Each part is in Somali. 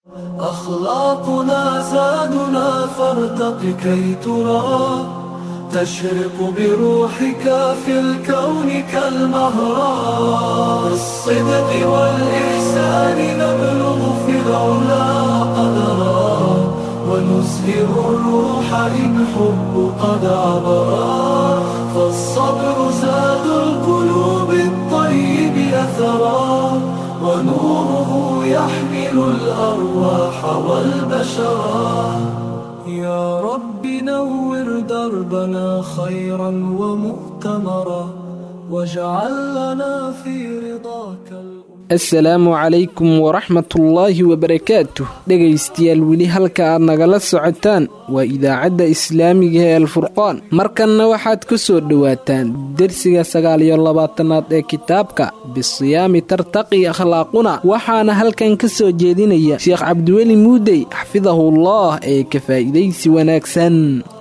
أخلاقنا زادنا فارتق كي ترى تشرق بروحك في الكون كالمهرة بالصدق والإحسان نبلغ في العلا قدرا ونزهر الروح إن حب قد عبرا فالصبر زاد القلوب الطيب أثرا ونوره يحمل الأرواح والبشرا يا رب نور دربنا خيرا ومؤتمرا واجعل لنا في رضاك الأمر asalaamu calaykum waraxmatullaahi wabarakaatuh dhegaystayaal weli halka aad nagala socotaan waa idaacadda islaamiga ee alfurqaan markanna waxaad ku soo dhowaataan dersiga sagaal iyo labaatanaad ee kitaabka bisiyaami tartaqi akhlaaquna waxaana halkan ka soo jeedinaya sheekh cabdiweli muudey xafidahullah ee ka faa'iidaysi wanaagsan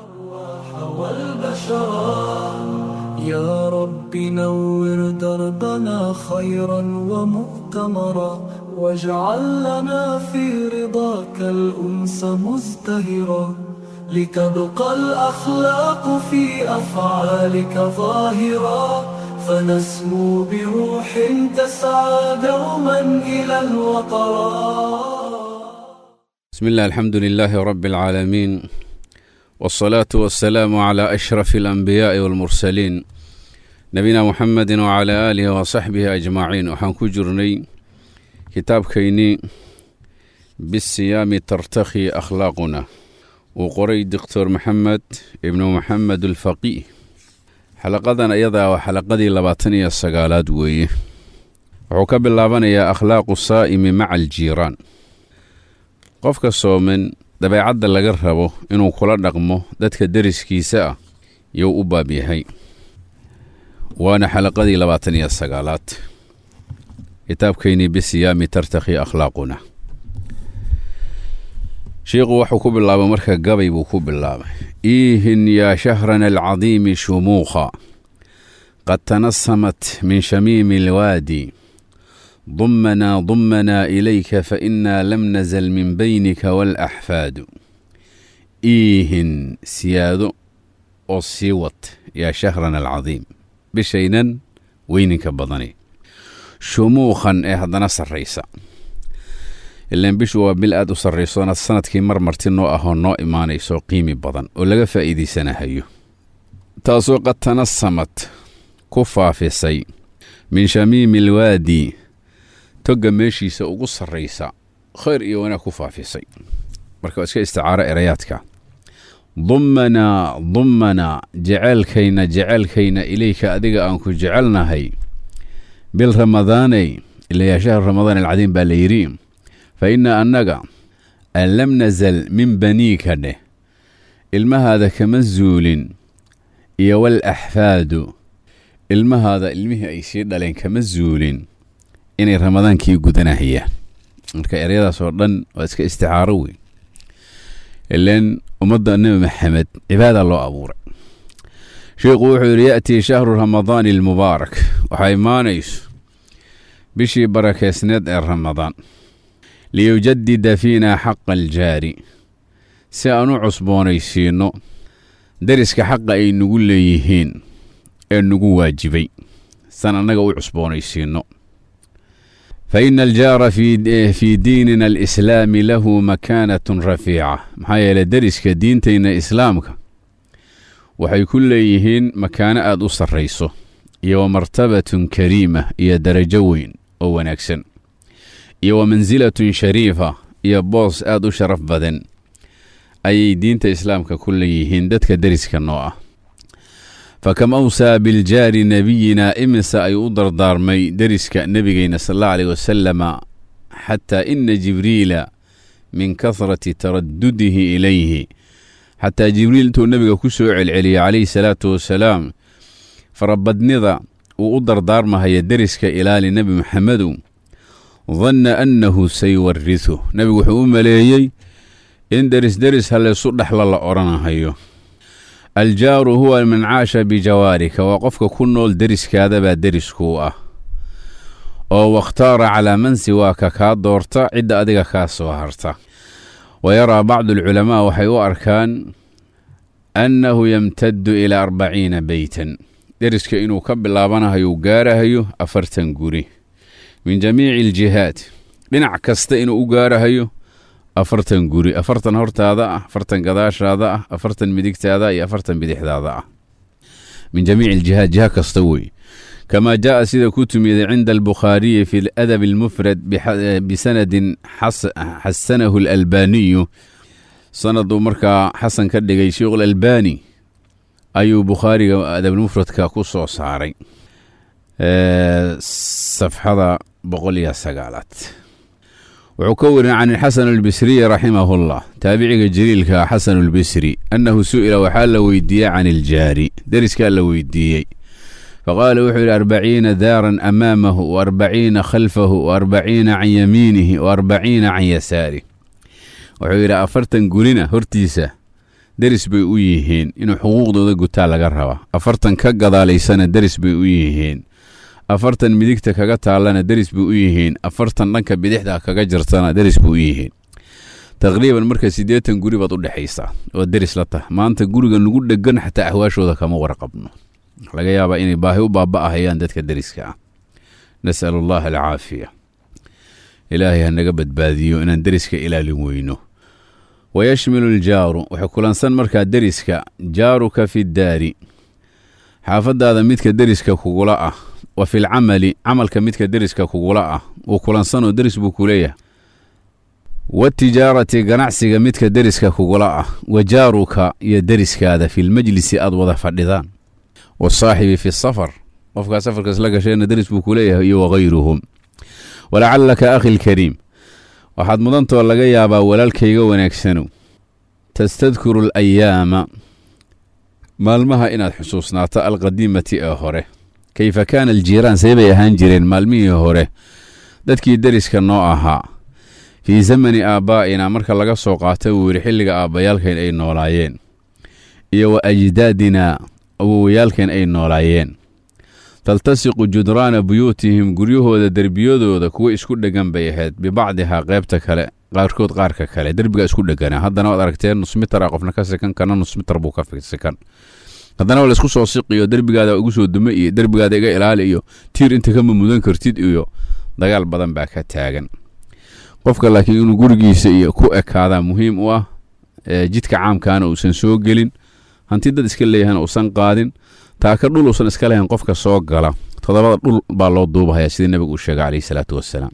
يا رب نور دربنا خيرا ومؤتمرا واجعل لنا في رضاك الأنس مزدهرا لتبقى الأخلاق في أفعالك ظاهرا فنسمو بروح تسعى دوما إلى الوطرا بسم الله الحمد لله رب العالمين والصلاة والسلام على أشرف الأنبياء والمرسلين نبينا محمد وعلى آله وصحبه أجمعين وحان كجرني كتاب كيني بالصيام ترتخي أخلاقنا وقري دكتور محمد ابن محمد الفقيه حلقة أيضا وحلقة لباتنية السقالات ويه وحكب اللابانية أخلاق الصائم مع الجيران قفك الصومن dabeecadda laga rabo inuu kula dhaqmo dadka deriskiisa ah yuu u baab yahay waana xalaqadii labaatan iyo sagaalaad kitaabkeynii bisiyaami tartakhi akhlaaquna shiikhu wuxuu ku bilaabay marka gabay buu ku bilaabay iihin yaa shahrana alcadiimi shumuukha qad tanasamat min shamiimi alwaadi ضمنا ضمنا إليك فإنا لم نزل من بينك والأحفاد إيهن سيادو أو سيوت يا شهرنا العظيم بشينا وينك بضني شموخا إيه هذا نصر ريسا ilaan bishu waa bil aad u sarraysoona sanadkii mar marti noo ahoo noo imaanayso qiimi badan oo laga faa'iidaysanahayo taasoo qad tanasamad ku faafisay min shamiimi alwaadi togga meeshiisa ugu sarraysa khayr iyo wanaag ku faafisay marka waa iska isticaaro erayaadka dummanaa dummanaa jeceelkayna jeceelkayna ilayka adiga aan ku jecelnahay bil ramadaaney ilayaa shahru ramadaan alcadiim baa la yidhi fa inna annaga an lam nazal min baniika dheh ilmahaada kama zuulin iyo wal axfaadu ilmahaada ilmihii ay sii dhaleen kama zuulin inay ramadaankii gudanahayaan marka eryadaas oo dhan waa iska isticaaro weyn ilan ummadda nebi maxamed cibaada loo abuuray sheikhu wuxuu yidhi ya'tii shahru ramadaani almubaarak waxaa imaanayso bishii barakeysneed ee ramadaan liyujadida fiina xaqa aljaari si aan u cusboonaysiinno deriska xaqa ay nagu leeyihiin ee nagu waajibay san annaga u cusboonaysiinno faina aljaara fii diinina alislaami lahu makaanatun rafiica maxaa yeeley deriska diintayna islaamka waxay ku leeyihiin makaano aad u sarrayso iyo wa martabatun kariima iyo darajo weyn oo wanaagsan iyo wa mansilatun shariifa iyo boos aad u sharaf badan ayay diinta islaamka ku leeyihiin dadka deriska noo ah fakam awsaa biljaari nebiyina imise ay u dardaarmay deriska nebigeyna sal allahu aleyh wasalama xataa ina jibriila min kasrati taradudihi ilayhi xataa jibriil intuu nebiga ku soo celceliyey calayhi salaatu wasalaam farabadnida uu u dardaarmahaya deriska ilaali nebi maxamedu danna annahu sayuwarisu nebigu wuxuu u maleeyey in deris deris hallaysu dhexla la odhanahayo aljaaru huwa man caasha bijawaarika waa qofka ku nool deriskaadabaa deriskuu ah oo wakhtaara calaa man siwaaka kaa doorta cidda adiga kaa soo harta wa yaraa bacdu alculamaa waxay u arkaan annahu yamtaddu ilaa arbaciina beytan deriska inuu ka bilaabanahayo gaarahayo afartan guri min jamiici aljihaad dhinac kasta inuu u gaarahayo afartan guri afartan hortaada ah afartan gadaashaada ah afartan midigtaada iyo afartan bidixdaada ah min jamiici aljihaad jiha kasta wey كما جاء سيدة كتمي عند البخاري في الأدب المفرد بسند حس حسنه الألباني سند مركا حسن كدغي شيخ الألباني أيو بخاري أدب المفرد كاكوسو صاري أه صفحة بقوليا سقالات وعكور عن الحسن البسري رحمه الله تابعي جليل حسن البسري أنه سئل وحال ويديا عن الجاري درس كان ويديي فقال وحول أربعين دارا أمامه وأربعين خلفه وأربعين عن يمينه وأربعين عن يساره وحول أفرتن قلنا هرتيسة درس بي ويهين إنه حقوق دو قتا لغا روا أفرتن كقضا ليسانا درس بي ويهين أفرتن مديكتا كقتا لنا درس بي ويهين أفرتن لنك بديحدا كقجرتنا درس بي ويهين تقريبا مركز سيديتن قريبا طول حيسا ودرس لطه ما أنت قريبا نقول دقن حتى أحواشو ذا كما ورقبنا laga yaabaa inay baahi u baaba'ahayaan dadka deriska ah nas'al allaha alcaafiya ilaahay ha naga badbaadiyo inaan deriska ilaalin weyno wayashmilu aljaaru waxay kulansan markaa deriska jaaruka fi ddaari xaafadaada midka deriska kugula ah wa filcamali camalka midka deriska kugula ah wuu kulansanoo deris buu kuleeyahay watijaarati ganacsiga midka deriska kugula ah wa jaaruka iyo deriskaada filmajlisi aad wada fadhidaan wasaaxibi fi safar qofkaa safarkaas la gasheena deris buu ku leeyahay iyo wakayruhum walacallaka akhi lkariim waxaad mudantoo laga yaabaa walaalkayga wanaagsanow tastadkuru alayaama maalmaha inaad xusuusnaato alqadiimati ee hore kayfa kaana aljiiraan seebay ahaan jireen maalmihii hore dadkii deriska noo ahaa fii zamani aabbaa'ina marka laga soo qaata wuu yidhi xilliga aabbayaalkayn ay noolaayeen iyo wa ajdaadina awowayaalkeen ay noolaayeen taltasiqu judraana buyuutihim guryahooda derbiyadooda kuwa isku dheggan bay ahayd bibacdihaa qaybta kale qaarkood qaarka kale derbiga isku dhegganaa haddana waad aragteen nusmitara qofna ka sikan kana nusmitar buu ka sikan haddana waa laisku soo siqiyo derbigaada igu soo dume iyo derbigaada iga ilaali iyo tiir inta kama mudan kartid iyo dagaal badan baa ka taagan qofka laakiin inuu gurigiisa iyo ku ekaadaa muhiim u ah jidka caamkaana uusan soo gelin hanti dad iska leeyahana uusan qaadin taaka dhul uusan iska lahayn qofka soo gala toddobada dhul baa loo duubahayaa sidii nebigu uu sheegay calayhi salaatu wassalaam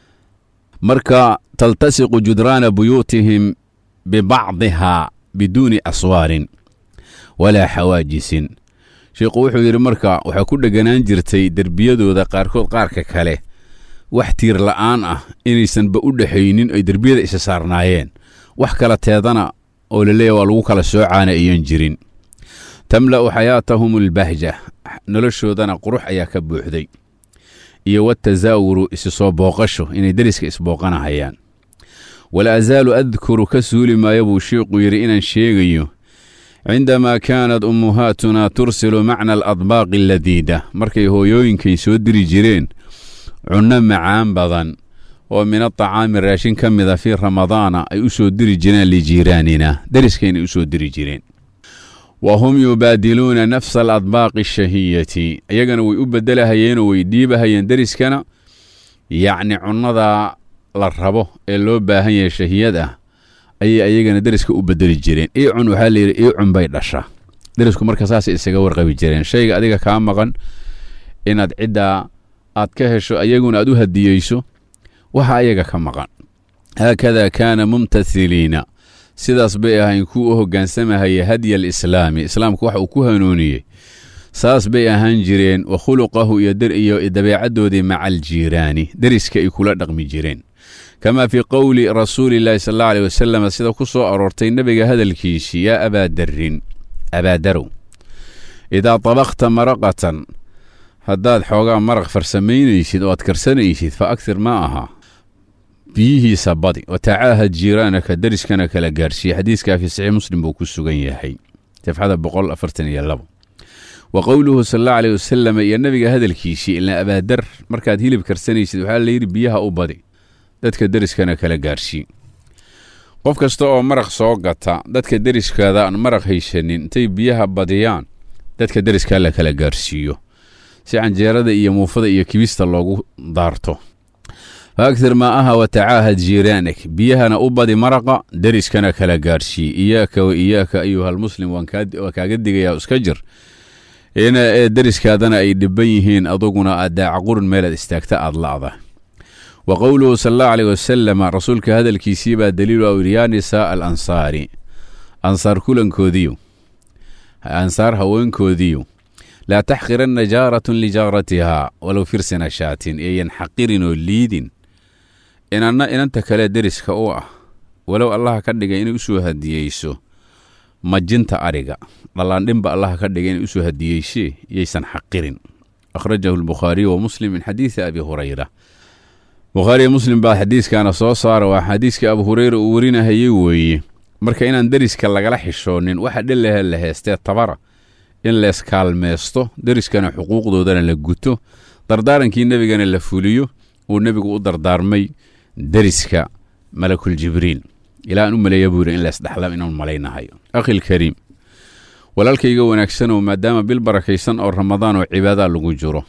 marka taltasiqu judraana buyuutihim bibacdihaa biduuni aswaarin walaa xawaajisin sheikhu wuxuu yidhi marka waxaa ku dheganaan jirtay derbiyadooda qaarkood qaarka kale wax tiir la'aan ah inaysanba u dhexaynin ay derbiyada isa saarnaayeen wax kala teedana oo la leeyahy waa lagu kala soocaana ayan jirin tamla'u xayaatahum albahja noloshoodana qurux ayaa ka buuxday iyo watasaawuru isi soo booqasho inay deriska isbooqanahayaan wala asaalu adkuru ka suuli maayo buu sheikhu yidhi inaan sheegayo cindamaa kaanat ummuhaatunaa tursilu macna aladbaaqi aladiida markay hooyooyinkay soo diri jireen cunno macaan badan oo min atacaami raashin ka mida fii ramadaana ay u soo diri jireen lijiiraanina deriskaynay u soo diri jireen wa hum yubaadiluuna nafsa aladbaaqi ashahiyati iyagana way u beddelahayeenoo way dhiibahayeen deriskana yacni cunnada la rabo ee loo baahan yahay shahiyad ah ayay ayagana deriska u bedeli jireen iicun waxaa layidhi iicun bay dhasha derisku marka saasay isaga warqabi jireen shayga adiga kaa maqan inaad ciddaa aad ka hesho ayaguna aad u hadiyeyso waxa ayaga ka maqan haakada kaana mumtathiliina sidaas bay ahayn kuwa u hoggaansamahaya hadya alislaami islaamku waxa uu ku hanuuniyey saas bay ahaan jireen wa khuluqahu iyo dabeecaddoodii maca aljiiraani deriska ay kula dhaqmi jireen kamaa fii qowli rasuuliillaahi sal alla aleh wasalam sida ku soo aroortay nebiga hadalkiisii yaa abaadarrin abaadarow idaa tabaqta maraqatan haddaad xoogaa maraq farsamaynaysid oo aad karsanaysid fa agtir ma aha biyihiisa badi wa tacaahad jiiraanaka deriskana kala gaarhsiiye xadiiskaa fii saxiix muslim buu ku sugan yahay safxada boqol afartan iyo labo wa qowluhu sal allahu aleyh wasalam iyo nabiga hadalkiisii ilaa abaadar markaad hilib karsanaysid waxaa layidhi biyaha u badi dadka deriskana kala gaarsii qof kasta oo maraq soo gata dadka deriskaada aan maraq haysanin intay biyaha badiyaan dadka deriskaa la kala gaarsiiyo si canjeerada iyo muufada iyo kibista loogu daarto faagtir maa'aha wa tacaahad jiiraanak biyahana u badi maraqa deriskana kala gaarhsii iyaaka wa iyaaka ayuhalmuslim waan kaaga digayaa iska jir ina deriskaadana ay dhiban yihiin aduguna aad daacaqurun meelaad istaagta aad la'da wa qowluhu sal allahu aleyh wasalama rasuulka hadalkiisii baa daliilu a yidhi yaa nisaa al ansaari ansaar kulankoodiyo ansaar haweenkoodiyo laa taxqiranna jaaratun lijaaratihaa walow firsina shaatin eeyan xaqirin oo liidin inanna inanta kale deriska u ah walow allaha ka dhigay inay usoo hadiyeyso majinta ariga dhallaandhinba allaha ka dhigay inay usoo hadiyeysee yaysan xaqirin akhrajahu lbukhaariyu wa muslim min xadiidi abi hurayra bukhaariyo muslim baa xadiiskaana soo saara waa xadiiskii abu hureyra uu warinahayey weeye marka inaan deriska lagala xishoonin waxa dhelehe la heestee tabara in leeskaalmeysto deriskana xuquuqdoodana la guto dardaarankii nebigana la fuliyo uu nebigu u dardaarmay deriska malakul jibriil ilaa aan u maleeya buu yidhi in leesdhaxla inaan malaynahayo akhilkariim walaalkayga wanaagsanoo maadaama bil barakaysan oo ramadaan oo cibaada lagu jiro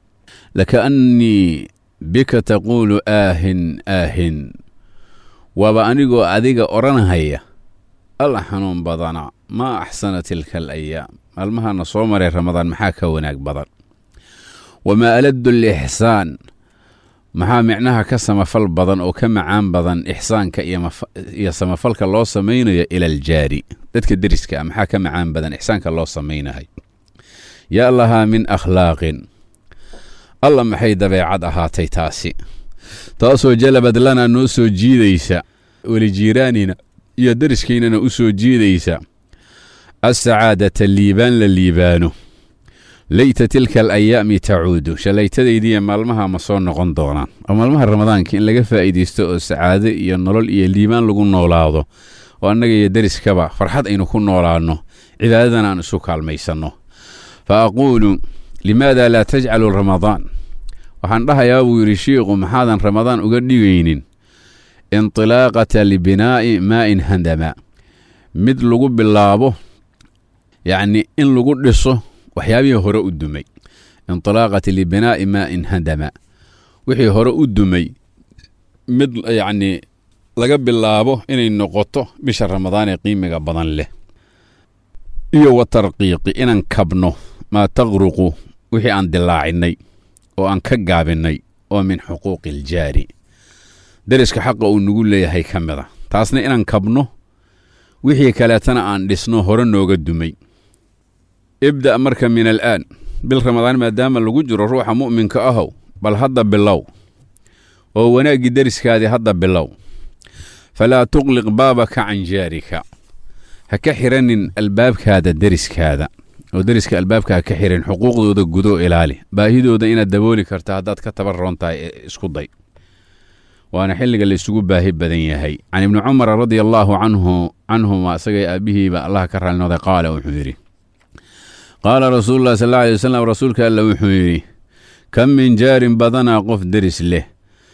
lakaannii bika taquulu aahin aahin waaba anigoo adiga odhanahaya alla xanuun badana maa axsana tilka alayaam maalmahana soo maray ramadaan maxaa ka wanaag badan wamaa aladdu alixsaan maxaa micnaha ka samafal badan oo ka macaan badan ixsaanka iyo samafalka loo samaynayo ila aljaari dadka deriska ah maxaa ka macaan badan ixsaanka loo samaynahay yaa lahaa min akhlaaqin alla maxay dabeecad ahaatay taasi taasoo jalabad lana noo soo jiidaysa welijiiraanina iyo deriskaynana u soo jiidaysa assacaadata liibaan la liibaano leyta tilka alayaami tacuudu shallaytadaydiiya maalmaha ma soo noqon doonaan oo maalmaha ramadaanka in laga faa'iidaysto oo sacaado iyo nolol iyo liibaan lagu noolaado oo annaga iyo deriskaba farxad aynu ku noolaanno cibaadadana aan isu kaalmaysanno fa aquulu limaada laa tajcalu ramadaan waxaan dhahayaa buu yidhi shiikhu maxaadan ramadaan uga dhigaynin indilaaqata libinaa'i maa'in handama mid lagu bilaabo yacni in lagu dhiso waxyaabihii hore u dumay indilaaqati libinaa'i maa'in handama wixii hore u dumay mid yacnii laga bilaabo inay noqoto bisha ramadaan ee qiimiga badan leh iyo wa tarqiiqi inaan kabno maa taqruqu wixii aan dilaacinay oo aan ka gaabinnay oo min xuquuqi aljaari deriska xaqa uu nagu leeyahay ka mid a taasna inaan kabno wixii kaleetana aan dhisno hore nooga dumay ibda' marka min alaan bil ramadaan maadaama lagu jiro ruuxa mu'minka ahow bal hadda bilow oo wanaaggii deriskaadii hadda bilow falaa tuqliq baabaka can jaarika ha ka xiranin albaabkaada deriskaada oo deriska albaabka ha ka xirin xuquuqdooda gudoo ilaali baahidooda inaad dabooli karta haddaad ka tabaroon tahay isku day waana xilliga la isugu baahi badan yahay can ibni cumara radia allaahu canhu canhuma isagay aabbihiiba allah ka raalnooday qaala wuxuu yidhi qaala rasuulu llahi sal alla alay wasalam rasuulka alla wuxuu yidhi kam min jaarin badanaa qof deris leh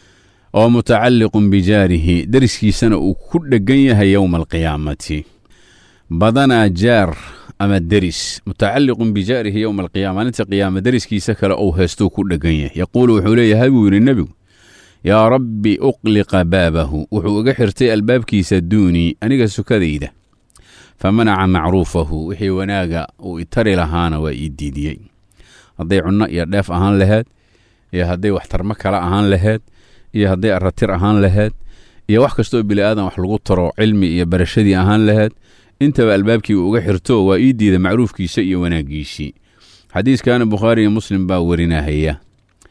oo mutacalliqun bijaarihi deriskiisana uu ku dheggan yahay yowma alqiyaamati badanaa jaar ama deris mutacalliqun bijaarihi yowma alqiyaama maalinta qiyaama deriskiisa kale ou heestuu ku dheggan yahay yaquulu wuxuu leeyahay buu yidhi nebigu yaa rabbi uqliqa baabahu wuxuu iga xirtay albaabkiisa duunii aniga sukadayda fa manaca macruufahu wixii wanaaga uu itari lahaana waa ii diidiyey hadday cunno iyo dheef ahaan laheed iyo hadday waxtarmo kale ahaan laheed iyo hadday aratir ahaan laheed iyo wax kastoo bili'aadan wax lagu taro cilmi iyo barashadii ahaan laheed intaba albaabkii uu uga xirto waa ii diida macruufkiisa iyo wanaaggiisii xadiiskana bukhaari iyo muslim baa warinahaya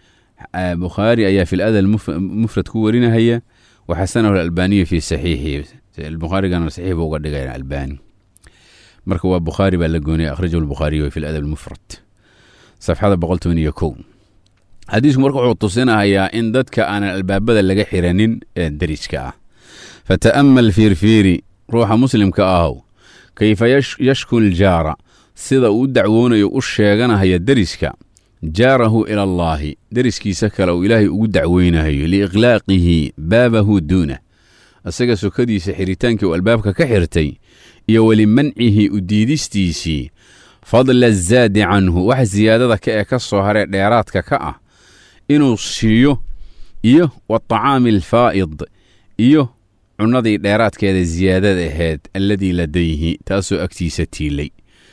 bukhaari ayaa fi ladal mufrad ku warinahaya waxasanahu alalbaaniyu fi saxiixihi bukhaarigana saxiix buu uga dhigaya albaani marka waa bukhaari baa la goonaya akhrajahu lbukhaariyu fi ladab mufrad safxada boqol toban iyo kow xadiisku marka wuxuu tusinahayaa in dadka aanan albaabada laga xiranin ee deriska ah fata'amal fiirfiiri ruuxa muslimka ahow kayfa yashku ljaara sida uu u dacwoonayo u sheeganahaya deriska jaarahu ila allaahi deriskiisa kale uu ilaahay ugu dacweynahayo liiqlaaqihi baabahu duunah isaga sokadiisa xiritaankii uu albaabka ka xirtay iyo welimancihi u diidistiisii fadla azaadi canhu wax siyaadada ka ee ka soo haree dheeraadka ka ah inuu siiyo iyo watacaami alfaa'id iyo cunnadii dheeraadkeeda siyaadada ahayd alladii ladayhi taasoo agtiisa tiilay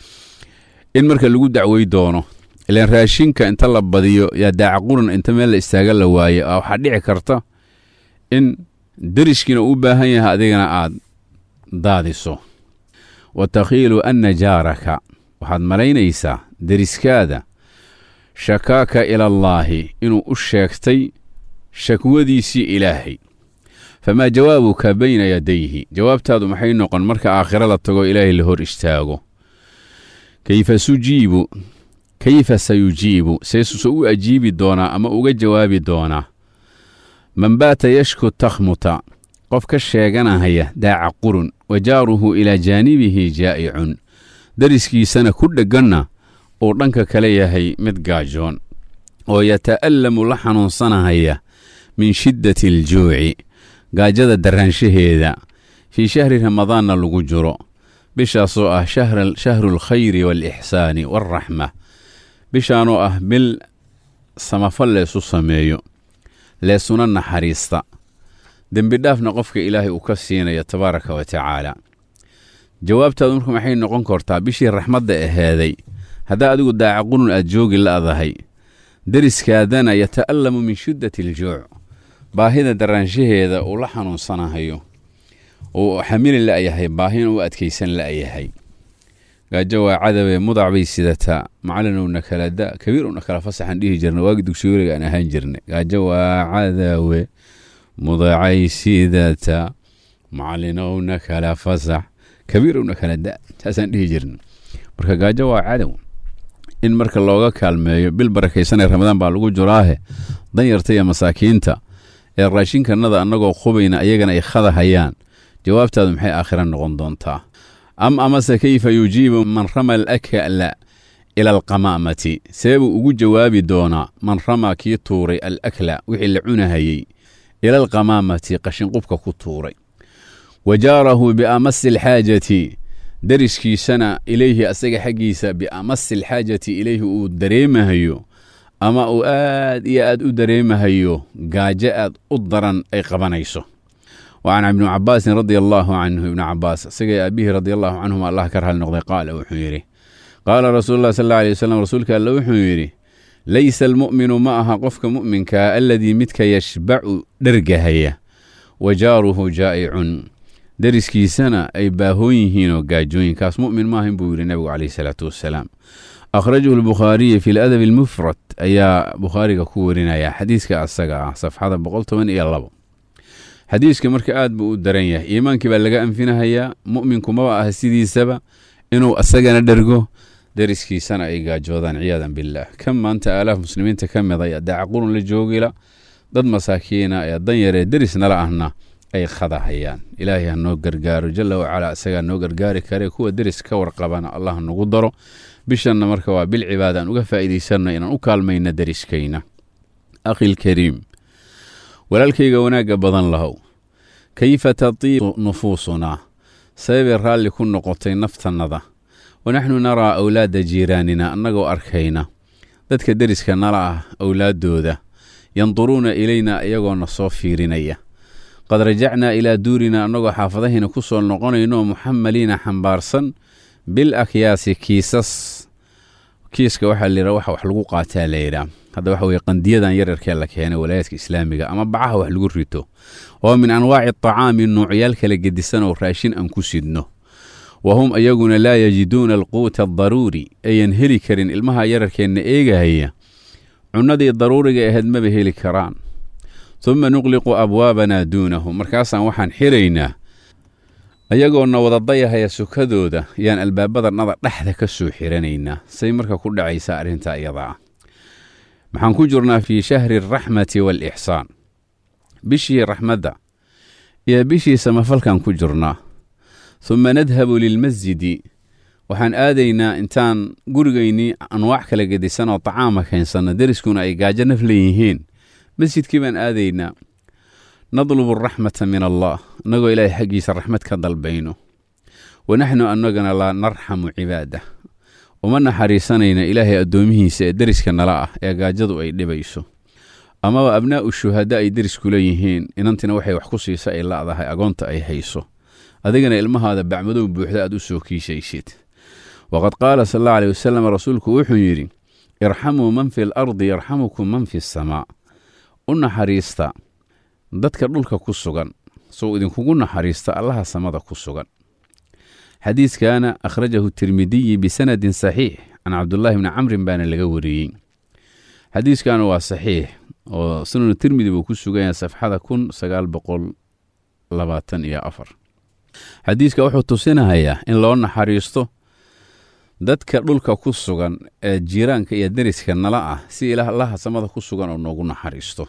in marka lagu dacwey doono ilaan raashinka inta la badiyo yaa daacaquran inta meel la istaaga la waaye waxaa dhici karta in deriskiina u baahan yahay adigana aad daadiso wa takhiilu anna jaaraka waxaad malaynaysaa deriskaada shakaaka ilallaahi inuu u sheegtay shakwadiisii ilaahay famaa jawaabuka bayna yadayhi jawaabtaadu maxay noqon marka aakhiro la tago ilaahay la hor istaago kayfa sujiibu kayfa sayujiibu seesuse u ajiibi doonaa ama uga jawaabi doonaa man baata yashku takhmuta qof ka sheeganahaya daaca qurun wa jaaruhu ilaa jaanibihi jaa'icun deriskiisana ku dhegganna uu dhanka kale yahay mid gaajoon oo yata'allamu la xanuunsanahaya min shiddati aljuuci gaajada daraanshaheeda fii shahri ramadaanna lagu jiro bishaasoo ah shahru alkhayri waalixsaani waalraxma bishaanoo ah bil samafal leesu sameeyo leesuna naxariista dembidhaafna qofka ilaahay uu ka siinaya tabaaraka wa tacaala jawaabtaadu marka maxay noqon kartaa bishii raxmadda aheeday haddaa adigu daaca qunun aad joogi la'dahay deriskaadana yata'allamu min shiddati aljuuc baahida daraanshaheeda uu la xanuunsanahayo uu xamili la'yahay baahina u adkaysan la'yahay gaajo waa cadawe mudac bay sidataa macalinowna kala da kabiirowna kala fasaxan dhihi jirna waagi dugsiyooriga aan ahaan jirnay gaajo waa cadawe mudacay sidataa macalinowna kala fasax kabiirowna kala da saasaan dhihi jirna marka gaajo waa cadow in marka looga kaalmeeyo bil barakaysanee ramadaan baa lagu jiraahe danyarta iyo masaakiinta ee raashinkanada annagoo qubayna ayagana ay khadahayaan jawaabtaadu maxay aakhira noqon doontaa am amase kayfa yujiibu man rama alakla ila alqamaamati seebuu ugu jawaabi doonaa man rama kii tuuray alakla wixii la cunahayey ila alqamaamati qashinqubka ku tuuray wa jaarahu biamasi alxaajati deriskiisana ilayhi asaga xaggiisa biamasi alxaajati ilayhi uu dareemahayo ama uu aad iyo aad u dareemahayo gaajo aad u daran ay qabanayso wa can ibni cabaasin radia allaahu canhu ibni cabaas isagay aabihii radia allahu canhuma allah ka rahali noqday qaala wuxuu yidhi qaala rasuulu llah sal alla alay wasalam rasuulka alle wuxuu yidhi laysa almu'minu ma aha qofka mu'minkaa aladii midka yashbacu dhergahaya wa jaaruhu jaa'icun deriskiisana ay baahoon yihiinoo gaajooyinkaas mu'min maahan buu yidhi nebigu calayhi salaatu wassalaam akhrajahu lbukhaariyi fi ladabi almufrad ayaa bukhaariga ku warinaya xadiiska asaga ah safxada boqol toban iyo labo xadiiska marka aad buu u daran yahay iimaankii baa laga anfinahayaa mu'minku maba ah sidiisaba inuu asagana dhergo deriskiisana ay gaajoodaan ciyaadan billaah kan maanta aalaaf muslimiinta ka mid ay daacaqurun la joogila dad masaakiina ee danyaree deris nala ahna ay khadahayaan ilaahay ha noo gargaaro jalla wacalaa isagaa noo gargaari kare kuwa deris ka warqabana allah nagu daro bishanna marka waa bil cibaada aan uga faa'iidaysanno inaan u kaalmayna deriskayna akhilkariim walaalkayga wanaagga badan lahow kayfa tatiiqu nufuusunaa sababay raalli ku noqotay naftannada wanaxnu naraa awlaada jiiraanina annagoo arkayna dadka deriska nala ah awlaaddooda yanduruuna ilaynaa iyagoona soo fiirinaya qad rajacnaa ilaa duurina annagoo xaafadahayna ku soo noqonayno muxamaliina xambaarsan bil akyaasi kiisas kiiska waxaa layidhaha waxa wax lagu qaataa layidhaah hadda waxa weye qandiyadan yaryarkee la keenay walaayaadka islaamiga ama bacaha wax lagu rito oo min anwaaci aطacaami nuucyaal kala gedisan oo raashin aan ku sidno wa hum ayaguna laa yajiduuna alquuta adaruuri ayan heli karin ilmaha yararkeenna eegahaya cunnadii daruuriga ahayd maba heli karaan uma nuqliqu abwaabanaa duunahu markaasaan waxaan xiraynaa ayagoona wada dayahaya sukadooda yaan albaabadannada dhexda ka soo xiranaynaa say marka ku dhacaysaa arrintaa iyada ah maxaan ku jirnaa fii shahri alraxmati waalixsaan bishii raxmadda iyo bishii samafalkan ku jirnaa huma nadhabu lilmasjidi waxaan aadaynaa intaan gurigaynii anwaac kala gedisan oo tacaama keensanno deriskuna ay gaajo naf leeyihiin masjidkii baan aadaynaa nadlubu araxmata min allah innagoo ilaahay xaggiisa raxmad ka dalbayno wa naxnu annagana laa narxamu cibaadah uma naxariisanayna ilaahay addoomihiisa ee deriska nala ah ee gaajadu ay dhibayso amaba abnaa'u shuhada ay derisku leeyihiin inantina waxay wax ku siisa ay la'dahay agoonta ay hayso adigana ilmahaada bacmadow buuxda aad u soo kiishaysid waqad qaala sal alla aley wasalam rasuulku wuxuu yidhi irxamuu man fi alardi yarxamukum man fi asamaa u naxariista dadka dhulka ku sugan sou idinkugu naxariista allaha samada ku sugan xadiiskaana akhrajahu tirmidiyi bisanadin saxiix can cabdullaahi bni camrin baana laga wariyey xadiiskaana waa saxiix oo sunanu tirmidi buu ku sugan yahay safxada kun sagaal boqol labaatan iyo afar xadiiska wuxuu tusinahayaa in loo naxariisto dadka dhulka ku sugan ee jiiraanka iyo deriska nala ah si ilaah allaha samada ku sugan oo noogu naxariisto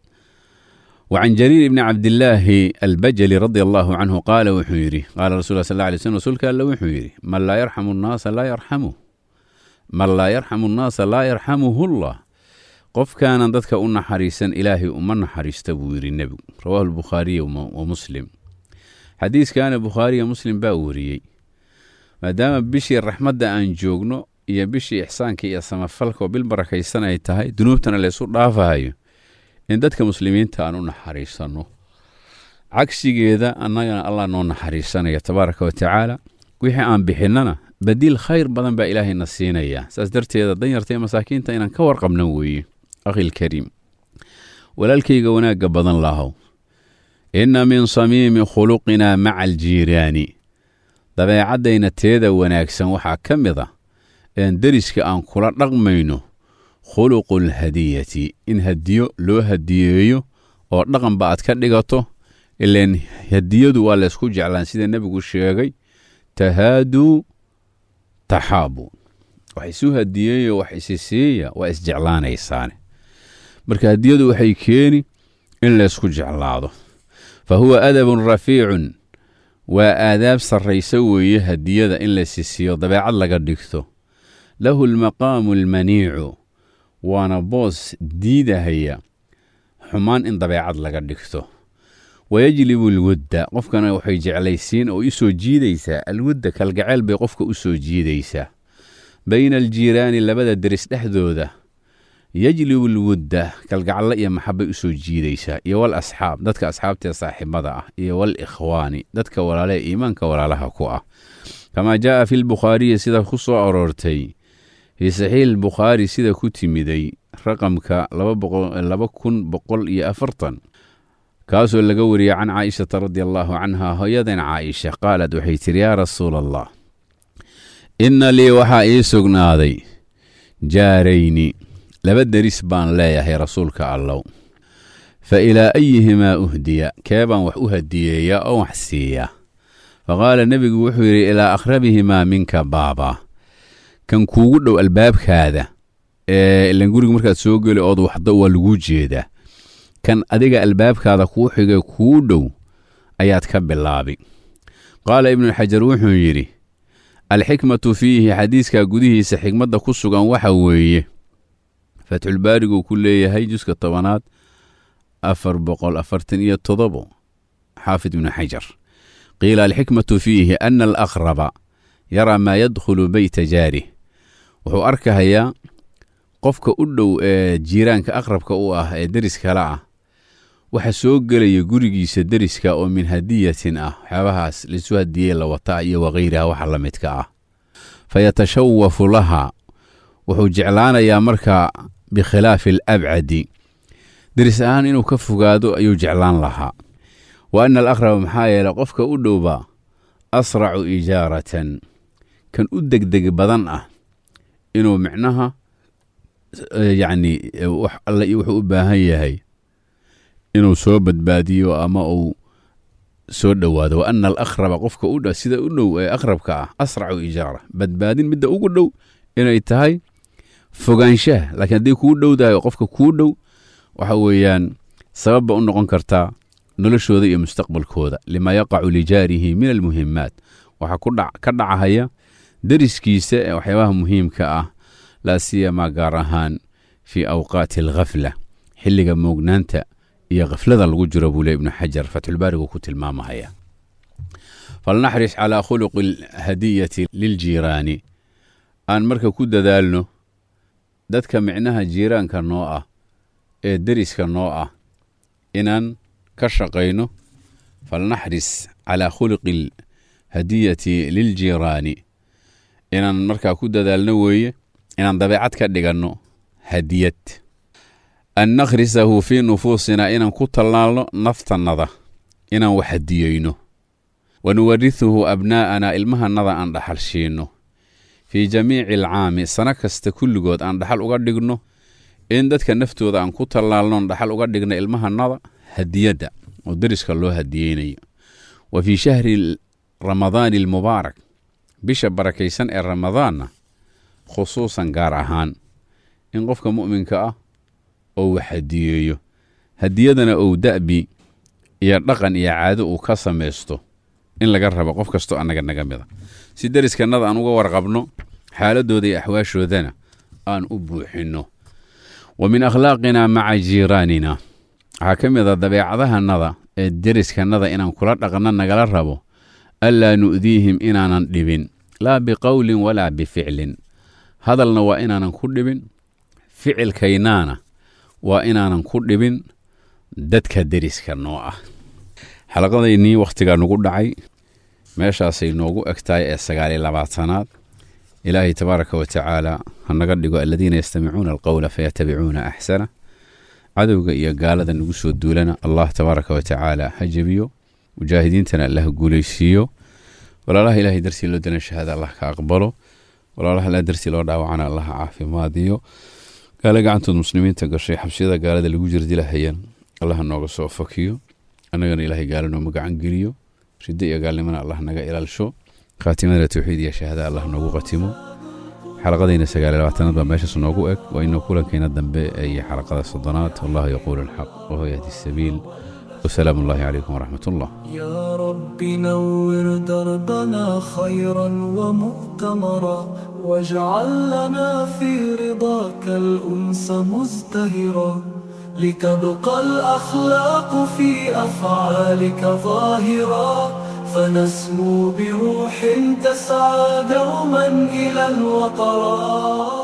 وعن جرير بن عبد الله البجلي رضي الله عنه قال وحيري قال رسول الله صلى الله عليه وسلم رسولك الله وحيري من لا يرحم الناس لا يرحمه من لا يرحم الناس لا يرحمه الله قف كان ضدك أن حريسا إلهي أمن حريس تبوير النبي رواه البخاري ومسلم حديث كان بخاري ومسلم باوري ما دام بشي الرحمة دا أن جوجنو يا بشي إحسانك يا سمفلك وبالبركة السنة يتهي دنوبتنا اللي سوء ضعفها in dadka muslimiinta aan u naxariisanno cagsigeeda annagana allah noo naxariisanaya tabaaraka wa tacaala wixii aan bixinnana badiil khayr badan baa ilaahayna siinaya saas darteeda danyarta iyo masaakiinta inaan ka warqabna weeye akhilkariim walaalkayga wanaagga badan lahow inna min samiimi khuluqinaa maca aljiiraani dabeecaddayna teeda wanaagsan waxaa ka mid a een deriska aan kula dhaqmayno khuluqu alhadiyati in hadiyo loo hadiyeeyo oo dhaqanba aad ka dhigato ileen hadiyadu waa laysku jeclaan sida nebigu sheegay tahaaduu taxaabu wax isu hadiyeeyo wax isisiiya waa isjeclaanaysaane marka hadiyadu waxay keeni in laysku jeclaado fa huwa adabun rafiicun waa aadaab sarraysa weeye hadiyada in la sisiiyo dabeecad laga dhigto lahu almaqaamu almaniicu waana boos diidahaya xumaan in dabeecad laga dhigto wayajlibu alwudda qofkana waxay jeclaysiin oo u soo jiidaysaa alwudda kalgacayl bay qofka u soo jiidaysaa bayna aljiiraani labada deris dhexdooda yajlibu alwudda kalgacallo iyo maxabbay u soo jiidaysaa iyo wal asxaab dadka asxaabtee saaxiibada ah iyo wal ikhwaani dadka walaalee iimaanka walaalaha ku ah kamaa jaa'a fi lbukhaariyi sida ku soo aroortay fii saxiix bukhaari sida ku timiday raqamka laba kun boqol iyo afartan kaasoo laga wariyey can caaishata radi allaahu canha hooyadan caaisha qaalad waxay tidhi yaa rasuula allah inna lii waxaa ii sugnaaday jaarayni laba deris baan leeyahay rasuulka allow fa ilaa ayihimaa uhdiya kee baan wax u hadiyeeyaa oo wax siiya fa qaala nebigu wuxuu yidhi ilaa akhrabihimaa minka baaba kan kuugu dhow albaabkaada ee ilan guriga markaad soo geli ood waxdo waa laguu jeedaa kan adiga albaabkaada kuu xigay kuu dhow ayaad ka bilaabi qaala ibnuxajar wuxuu yidhi alxikmatu fiihi xadiiskaa gudihiisa xikmadda ku sugan waxa weeye fatxulbaariguu ku leeyahay juska tobanaad afar boqol afartan iyo todobo xaafid ibnu xajar qiila alxikmatu fiihi ana alaqraba yaraa maa yadkhulu beyta jaarih wuxuu arkahayaa qofka u dhow ee jiiraanka aqrabka u ah ee deris kale ah waxa soo gelaya gurigiisa deriska oo min hadiyatin ah waxyaabahaas laisu hadiyey la wataa iyo wakayriha waxa la midka ah fa yatashawafu laha wuxuu jeclaanayaa markaa bikhilaafi alabcadi deris ahaan inuu ka fogaado ayuu jeclaan lahaa wa ana alaqraba maxaa yeeley qofka u dhowba asracu ijaaratan kan u degdeg badan ah inuu micnaha yacni wax alle iyo wuxuu u baahan yahay inuu soo badbaadiyo ama uu soo dhowaado wa ana alaqraba qofka u dh sida u dhow ee aqrabka ah asracu ijaara badbaadin midda ugu dhow inay tahay fogaanshaha laakiin haddii kuu dhowdahay qofka kuu dhow waxa weeyaan sababba u noqon kartaa noloshooda iyo mustaqbalkooda lima yaqacu lijaarihi min almuhimaat waxaa ka dhacahaya deriskiisa ee waxyaabaha muhiimka ah laa siyamaa gaar ahaan fii awqaati alkhafla xilliga moognaanta iyo khaflada lagu jiro buu le ibnu xajar fatxulbaarigu ku tilmaamahaya falnaxris calaa khuluqi alhadiyati liljiiraani aan marka ku dadaalno dadka micnaha jiiraanka noo ah ee deriska noo ah inaan ka shaqayno falnaxris calaa khuluqi alhadiyati liljiiraani inaan markaa ku dadaalno weeye inaan dabeecad ka dhiganno hadiyad an nakhrisahu fii nufuusina inaan ku tallaalno naftannada inaan wax hadiyeyno wa nuwarihuhu abnaa'ana ilmahannada aan dhaxal shiinno fii jamiici alcaami sano kasta kulligood aan dhaxal uga dhigno in dadka naftooda aan ku tallaalnoon dhaxal uga dhigno ilmahannada hadiyadda oo deriska loo hadiyeynayo wa fii shahri ramadaani almubaarak bisha barakaysan ee ramadaanna khusuusan gaar ahaan in qofka mu'minka ah oo wax hadiyeeyo hadiyadana ou da'bi iyo dhaqan iyo caado uu ka samaysto in laga rabo qof kastoo annaga naga mida si deriskannada aan uga warqabno xaaladooda iyo axwaashoodana aan u buuxinno wa min akhlaaqina maca jiiraanina waxaa ka mid a dabeecadahannada ee deriskannada inaan kula dhaqanno nagala rabo anlaa nu'diihim inaanan dhibin laa biqowlin walaa bificlin hadalna waa inaanan ku dhibin ficilkaynaana waa inaanan ku dhibin dadka deriska noo ah xalaqadaynii wakhtigaa nugu dhacay meeshaasay noogu eg tahay ee sagaaliyo labaatanaad ilaahay tabaaraka wa tacaala ha naga dhigo aladiina yastamicuuna alqowla fayatabicuuna axsana cadowga iyo gaalada nagu soo duulana allah tabaaraka wa tacaala ha jebiyo mujaahidiintana allah guulaysiiyo walaalaha ilahay dartii loo dana shahaada allah ka aqbalo walaalaha ilaa dartii loo dhaawacana allah caafimaadiyo gaale gacantood muslimiinta gashay xabsiyada gaalada lagu jirdilahayan allah nooga soo fakiyo annagana ilaahay gaalo nooma gacan geliyo riddo iyo gaalnimana allah naga ilaalsho khaatimada tawxiid iyo shahaada allah noogu qatimo xalaqadayna sagaal iyo labaatanaad baa meeshaas noogu eg waa inuu kulankayna dambe iyo xalaqada soddonaad wallahu yaquulu alxaq wahuwa yahdi sabiil وسلام الله عليكم ورحمة الله يا رب نور دربنا خيرا ومؤتمرا واجعل لنا في رضاك الأنس مزدهرا لتبقى الأخلاق في أفعالك ظاهرا فنسمو بروح تسعى دوما إلى الوطرات